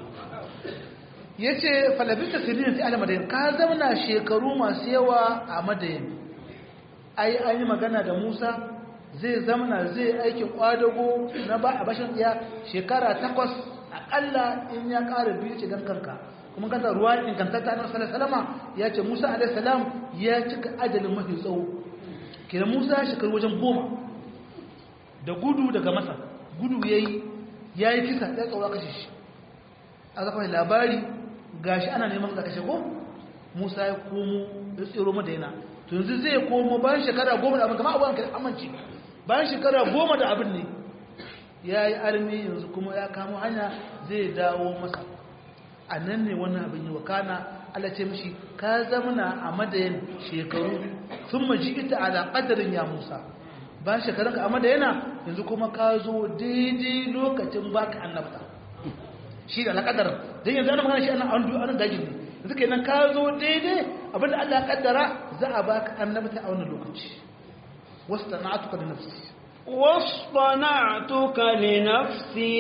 yace falabita sirrin fi al-madain ka zauna shekaru masu yawa a madayin ai an yi magana da Musa zai zamana zai aiki kwadago na ba a bashin iya shekara takwas akalla in ya ƙara biyu ce dan kanka kuma kanta ruwa ingantatta na sallallahu ya ce Musa alaihi salam ya cika ajalin mafi tsawo kenan Musa shekaru wajen goma da gudu daga masa gudu ya yi ya yi kisa ya tsaura kashe shi a zafa labari ga shi ana neman da kashe ko musa ya komo ya tsero madaina to yanzu zai komo bayan shekara goma da abin kama abuwan kai amince bayan shekara goma da abin ne ya yi armi yanzu kuma ya kamo hanya zai dawo masa a nan ne wannan abin yi wakana Allah ce mishi ka zamana a madayin shekaru sun maji ita ala ƙadarin ya musa bayan shekarunka amma da yana yanzu kuma ka zo daidai lokacin baka annabta shi da alƙadar don yanzu ana magana shi ana an dajin ne yanzu ke nan ka zo daidai abinda Allah ƙaddara za a baka annabta a wannan lokaci wasu da na'atuka da nafsi واصطنعتك لنفسي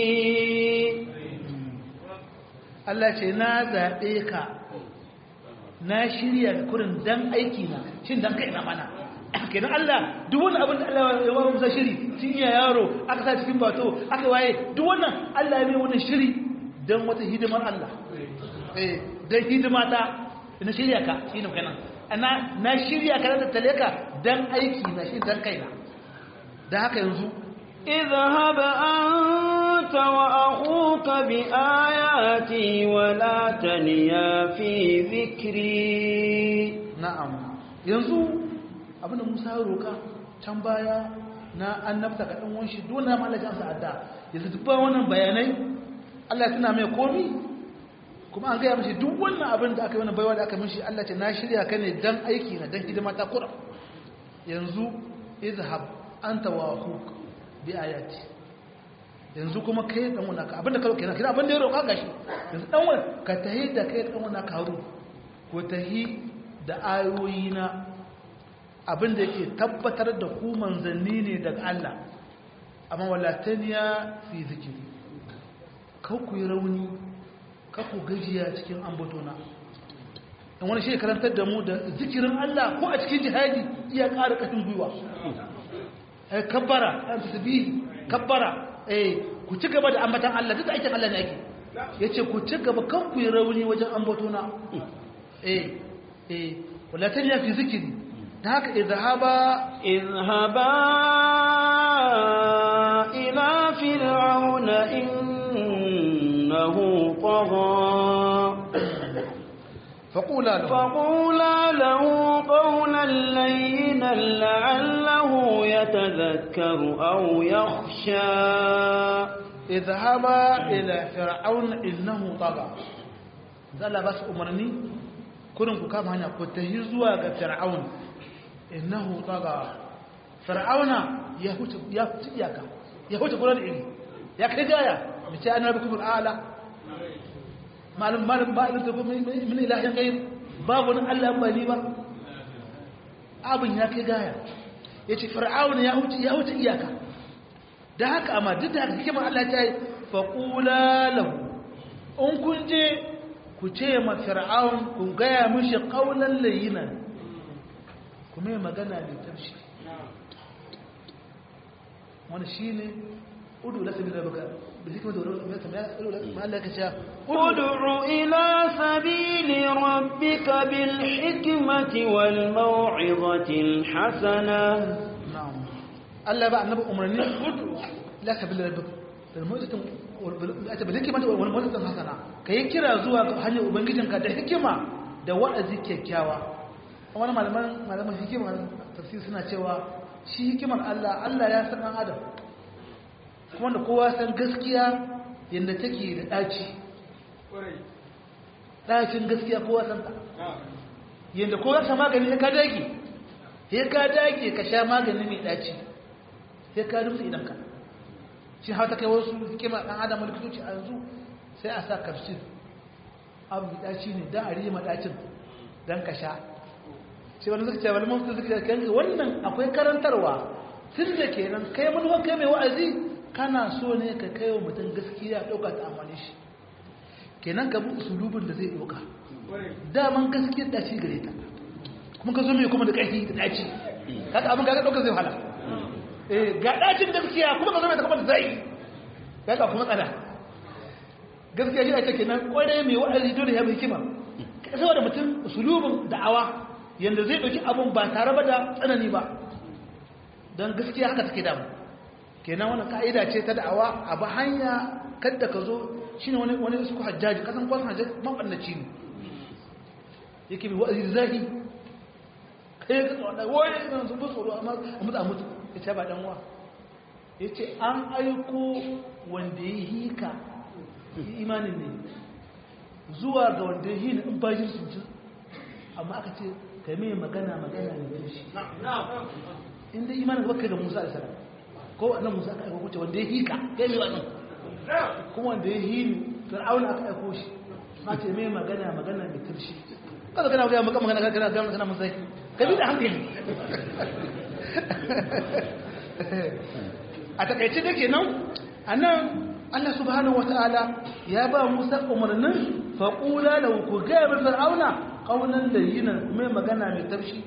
Allah ce na zaɓe ka na shirya kurin dan aiki na shin dan kai na mana kenan Allah duk wani abin da Allah ya wa Musa shiri tun iya yaro aka sa cikin bato aka waye duk wannan Allah ya mai wannan shiri dan wata hidimar Allah eh dan hidima ta na shirya ka shine kenan ana na shirya ka da tale ka dan aiki na shi dan kaina dan haka yanzu اذهب أنت وأخوك بآياتي ولا تنيا في ذكري na'am yanzu abinda Musa ya roka can baya na annabta ga dan wanshi dole ma Allah ya amsa adda yanzu duk wannan bayanai Allah ya tuna mai komi kuma an gaya mishi duk wannan abin da aka yi wannan baiwa da aka mishi Allah ce na shirya ka ne dan aiki na dan hidima ta kura yanzu izhab anta wa akhuk bi ayati yanzu kuma kai dan wannan ka abinda ka roka kenan kina abinda ya roka gashi yanzu dan wannan ka tahi da kai dan wannan ka haru ko tahi da ayoyi na abinda yake tabbatar da ku manzanni ne daga Allah amma walataniya fi zikiri kau ku yi rauni kau ku gajiya cikin ambatona in wani shi karantar da mu da zikirin Allah ko a cikin jihadi iya ƙara ƙarfin gwiwa eh kabbara an tasbihi kabbara eh ku ci gaba da ambatan Allah duk aikin Allah ne ake yace ku ci gaba kan ku yi rauni wajen ambatona eh eh wala tanya fi zikiri da haka idhaba اذهبا إلى فرعون إنه طغى faqula lahu فقولا له قولا لينا لعله يتذكر أو يخشى idhaba ila fir'aun innahu tagha zalla bas umarni kurin ku kama hanya ku tahi zuwa ga fir'aun innahu tagha fir'auna ya huce ya huce iyaka ya huce gurin iri ya kai gaya mace ana rabbukum al'ala malum malum ba ilin tafi min ilahin gair babu wani Allah ba ni ba abin ya kai gaya yace fir'auna ya huce ya huce iyaka da haka amma duk da haka hikimar Allah ta yi faƙula lahu in kun je ku ce ma fir'aun ku gaya mishi ƙaunar layinan ku mai magana mai tafshi wani shi ne udu lasa bi rabaka bi hikimar da wani Allah ka ce ادع إلى سبيل ربك بالحكمة والموعظة الحسنة na'am Allah ba annabi umarni udu la sabila rabbika bil mu'jizatin ata bil hikmati wal mu'jizatin hasana kai kira zuwa ga hanyar ubangijinka da hikima da wa'azi kyakkyawa wani malaman malaman hikima tafsir suna cewa shi hikimar Allah Allah ya san dan adam kuma da kowa san gaskiya yanda take da daci dacin gaskiya kowa san ta yanda kowa sa magani ya ka dage sai ka dage ka sha magani mai daci sai ka rufe idanka shi hau ta kai wasu hikima ɗan adam likitoci a yanzu sai a sa kafsir abu mai daci ne don a rima dacin don ka sha shi wani zuciya wani mafi zuciya kan wannan akwai karantarwa tun da kenan kai manuwa kai mai wa'azi kana so ne ka kai wa mutum gaskiya ɗauka ta amfani shi kenan ka bi usulubin da zai ɗauka daman gaskiya daci gare ta kuma ka zo mai kuma da ƙarfi da daci kaga abin kaga ɗaukar zai wahala eh ga dacin gaskiya kuma ka zo mai ta kuma da zai kaga kuma tsada gaskiya shi ake kenan kwarai mai wa'azi dole ya bi hikima saboda mutum usulubin da'awa yanda zai ɗauki abun ba tare ba da tsanani ba don gaskiya haka take damu kenan wani ka'ida ce ta da'awa a ba hanya kadda ka zo shi ne wani su hajjaji kasan kwan hajjaji maɓannaci ne yake mai wa'azi zahi kai ka tsawon ɗaya wani ɗan sun fi tsoro amma a mutu a mutu ya ce ba ɗan wa ya ce an aiko wanda ya hika imanin ne zuwa ga wanda ya hina in bajin sun ci amma aka ce ka mai magana magana ne da shi inda imanin gaba kai ga musa da salam ko wannan musa aka aiko kuce wanda ya hika ya mai wannan kuma wanda ya hini fir'auna aka aiko shi ma ce mai magana magana mai turshi kada kana ga maka magana kana ga magana mun zaki ka bi da hankali a takaice da kenan anan Allah subhanahu wataala ya ba Musa umarnin faqula lahu ku ga bil fir'auna qawlan layyinan mai magana mai tafshi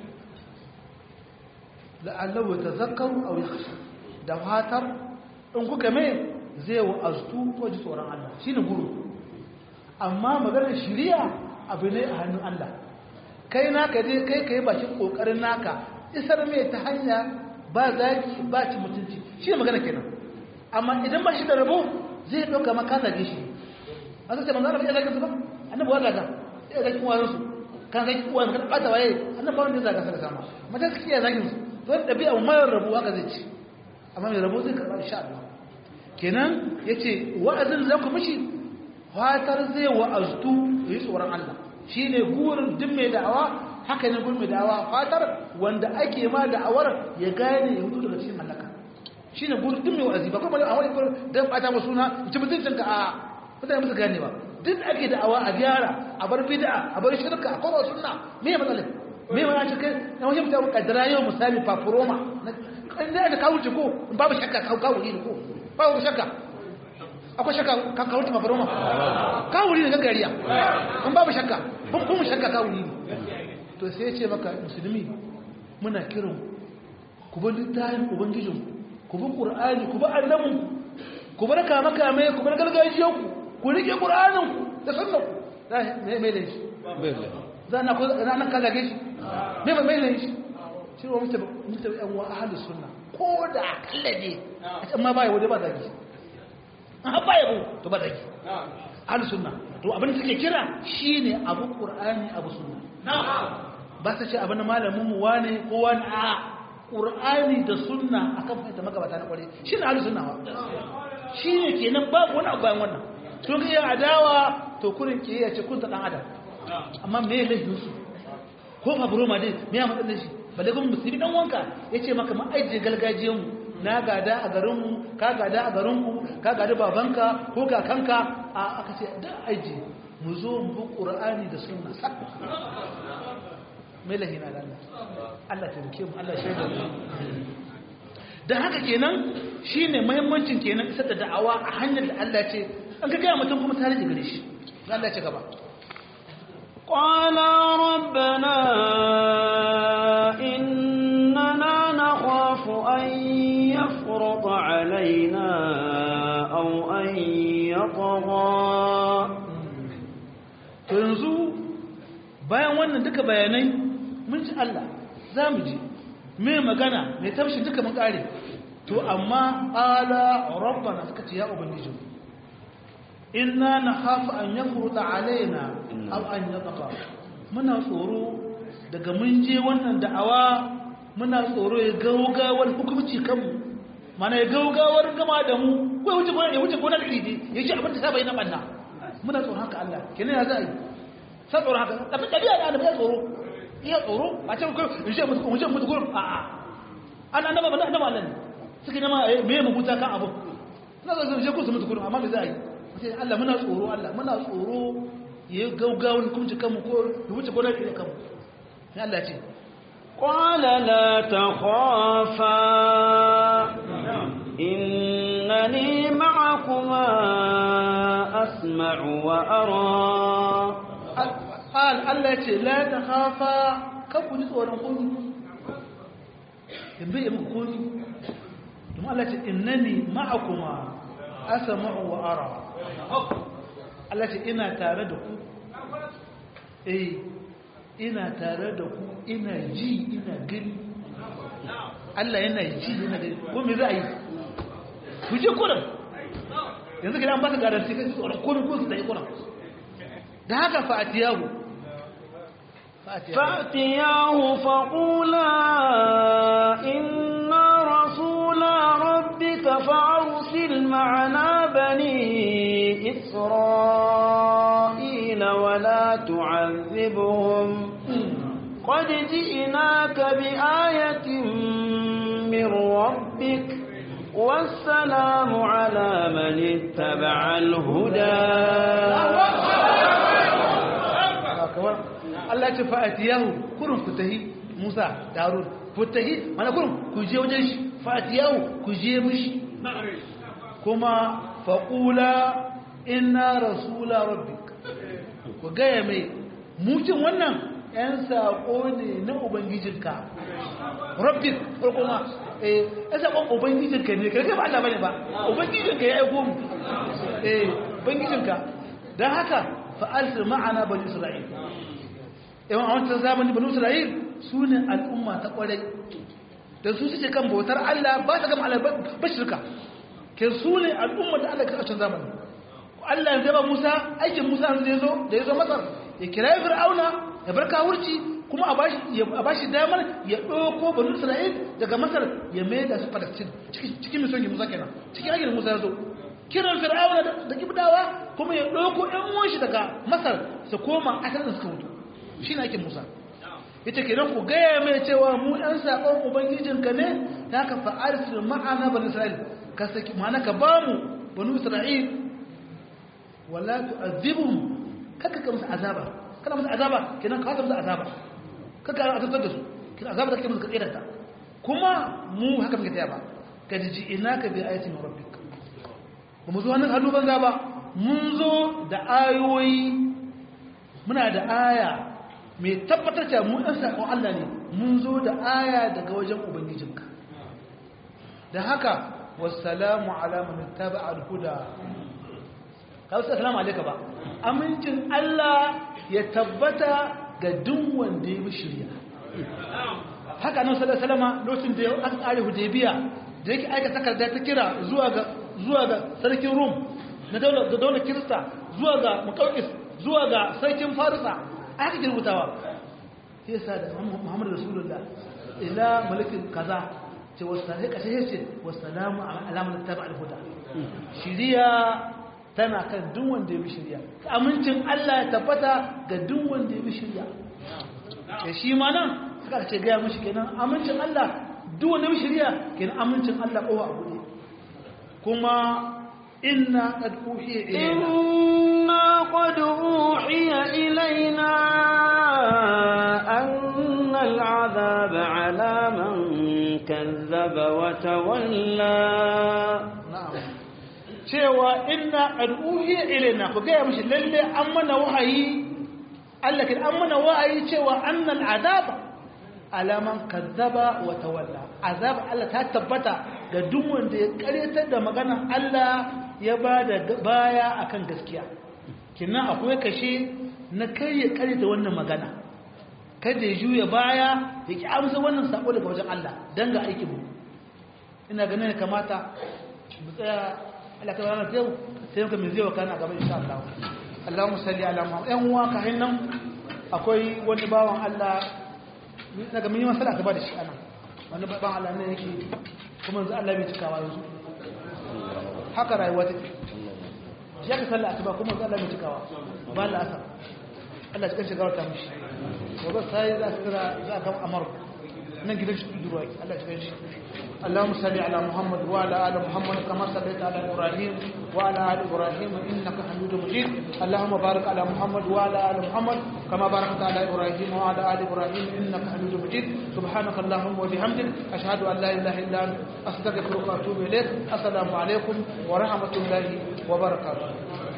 la'allahu tazakkaru aw yakhsha da fatar in kuka mai zai wa'aztu ko ji tsoron Allah shine guru amma maganar shari'a abu ne a hannun Allah kai naka dai kai kai bakin kokarin naka isar mai ta hanya ba zaki ba ci mutunci shi ne magana kenan amma idan ba shi da rabo zai ɗauka maka zage shi a sai manzo Allah ya zage su ba annabi wanda ga ya zage uwan su kan zage uwan kan bata waye annabi wanda ya zage sa sama mata suke ya zage su to da dabi'a mai rabo haka zai ci amma mai rabo zai karba insha Allah kenan yace wa'azin za ku mishi fatar zai wa'aztu yi tsoron Allah shine gurin duk mai da'awa haka ne gurin mai da'awa fatar wanda ake ma da'awar ya gane ya hutu daga cikin halaka shine gurin duk mai wa'azi ba kuma a wani gurin dan bata mu suna ci mutuncin ka a mutane musu gane ba duk ake da'awa a gyara a bar bid'a a bar shirka a kowa sunna me matsalar me ma ce kai na wajen mutane kaddara yau misali fafuroma in da ka wuce ko babu shakka ka kawo ne ko babu shakka akwai shakka ka kawo ta fafuroma kawo ne gangariya in babu shakka kun kuma shakka kawo ne to sai ya ce maka musulmi muna kiran ku bar littafin ubangijin ku bi qur'ani ku bi annabin ku bar kama kame ku bar gargajiyan ku ku rike qur'anin ku da sunnan ku me me da shi zana ko ranan ka zage shi me me me shi shi wa mutum mutum yan wa ahlus sunna ko da akalla ne amma ba ya wade ba zage an ba ya to ba zage ahlus sunna to abin da suke kira shine abu qur'ani abu sunna ba su ce abin da malamin mu wane ko wani a qur'ani da sunna akan fahimta magabata na kware shine ahlus sunna wa shine kenan babu wani abu bayan wannan to ga ya adawa to kurin ke ya ce kun ta dan adam amma me ya laifin su ko fa buroma dai me ya matsalar shi balle kuma musulmi dan wanka yace maka ma aije galgajiyan mu na gada a garinmu ka gada a garinku ka gada babanka ko kakanka a aka ce da aiji mu zo mu bi ƙura'ani da suna mai lahina da Allah Allah ta rike mu Allah shaida mu da haka kenan shine muhimmancin kenan isar da da'awa a hanyar da Allah ce an ka gaya mutum kuma tare da gare shi Allah ce gaba قال ربنا إننا نخاف أن يفرط علينا أو أن يطغى to yanzu bayan wannan duka bayanai mun ji Allah za mu ji mai magana mai tafshi duka mun kare to amma ala rabbana suka ce ya ubangiji inna nakhafu an yafruta alaina aw an yataqa muna tsoro daga mun je wannan da'awa muna tsoro ya gaugawar hukunci kanmu mana ya gaugawar gama da mu ko ya wuce gona ya wuce gona da iri ya ce abin da ta bayyana banna muna tsoron haka Allah kenan ya za a yi sai tsoron haka tafi ɗabi'a da annabi ya tsoro iya tsoro a ce ko in ce mutu in ce mutu gurin a a an annaba ba annaba Allah ne suka nema me ya mugunta kan abu na zo je ku su mutu gurin amma me za a yi sai Allah muna tsoro Allah muna tsoro ya gaugawar hukunci kanmu ko ya wuce gona da kanmu sai Allah ce قال لا تخافا إنني معكما أسمع وأرى قال الله ce la ta khafa kan ku ji tsoron kuni in bai muku kuni kuma Allah ce innani ma'akuma asma'u wa ara Allah ce ina tare da ku eh ina tare da ku ina ji ina gani Allah yana ji yana gani ko me za a yi ku je kurin yanzu gidan ba ka garanti kai tsoron kurin ko su da yi kurin da haka fa'atiyahu فأتياه فقولا إنا رسولا ربك فأرسل معنا بني إسرائيل ولا تعذبهم قد جئناك بآية من ربك والسلام على من اتبع الهدى Allah ce fa'atiyahu kurin ku tahi Musa da Harun ku tahi mana kurin ku je wajen shi fa'atiyahu ku je mishi kuma faƙula inna rasula rabbik ku gaya mai mutum wannan ‘yan saƙo ne na Ubangijinka rabbik farko ma eh ‘yan saƙon Ubangijinka ne karkai ba Allah bane ba Ubangijinka ya aiko mu eh Ubangijinka don haka fa'alsir ma'ana bani Isra'il yawan a wancan zamani bani Isra'il su ne al'umma ta ƙwarai da su suke kan bautar Allah ba ta gama Allah ba shirka ke su ne al'umma da Allah ka ƙarshen zamani Allah ya zaba Musa aikin Musa da ya zo da ya zo Masar ya kira Fir'auna ya bar kawurci kuma a bashi a bashi damar ya ɗauko bani Isra'il daga Masar ya mai da su Palestine cikin misali Musa kenan cikin aikin Musa ya zo kiran Fir'auna da Kibdawa kuma ya ɗauko ɗan uwan shi daga Masar su koma asalin da suka mutu shi ne aikin Musa ita kenan ku gaya mai cewa mu ɗan saƙon ubangijinka ne ta ka fa'arsu ma'ana bani Isra'il ka saki ma'ana ka ba mu bani Isra'il wala tu'azibhum kaka ka musu azaba kana musu azaba kenan ka musu azaba kaka azabtar da su kenan azaba da kake musu kadira ta kuma mu haka muke taya ba ka ji inaka bi ayatin rabbik ba mu zo hannun hannu banza ba mun zo da ayoyi muna da aya mai tabbatar cewa mu ɗan saƙon Allah ne mun zo da aya daga wajen ubangijinka da haka wassalamu ala man taba al-huda kawai assalamu alayka ba amincin Allah ya tabbata ga duk wanda ya bi shirya haka nan sallallahu alaihi wasallam lokacin da aka tsare hudaybiya da yake aika takarda ta kira zuwa ga zuwa ga sarkin rum na daular da daular kirista zuwa ga muqawqis zuwa ga sarkin farisa aka girbutawa sai sa da muhammadu rasulullah ila malikin kaza ce wasu kashe ce wasalamu alamun taba alhuda shiriya tana kan duk wanda ya bi shiriya amincin Allah ya tabbata ga duk wanda ya bi shiriya da shi ma nan suka ce gaya mashi kenan amincin Allah duk wanda ya bi shiriya kenan amincin Allah kowa a buɗe kuma inna qad uhiya ilayna inna qad uhiya ilayna anna al'adhaba 'ala man kazzaba wa tawalla na'am cewa inna qad uhiya ilayna ku gaya mashi lalle an mana wahayi Allah kin an mana wahayi cewa anna al'adaba alaman kazzaba wa tawalla azab Allah ta tabbata ga duk wanda ya karyatar da maganar Allah ya bada baya akan gaskiya kinnan akwai kashe na kai ya karyata wannan magana kada ya juya baya ya ki amsa wannan sako daga wajen Allah dan ga aikin mu ina ganin ya kamata mu tsaya Allah ta rana yau sai muka mai zai wa kana gaba insha Allah Allahumma salli ala Muhammad ɗan uwa ka hinnan akwai wani bawan Allah daga mun yi masala ta ba da shi ana wani ban Allah ne yake kuma yanzu Allah bai cikawa yanzu haka rayuwa take shi aka sallah asuba kuma yanzu Allah bai cikawa ba Allah asa Allah cikin shigar ta mishi gobe sai za su kira za a kama amar nan gidan shi durwa Allah cikin shi اللهم صل على محمد وعلى ال محمد كما صليت على ابراهيم وعلى ال ابراهيم انك حميد مجيد اللهم بارك على محمد وعلى ال محمد كما باركت على ابراهيم وعلى ال ابراهيم انك حميد مجيد سبحانك اللهم وبحمدك اشهد ان لا اله الا انت استغفرك واتوب اليك السلام عليكم ورحمه الله وبركاته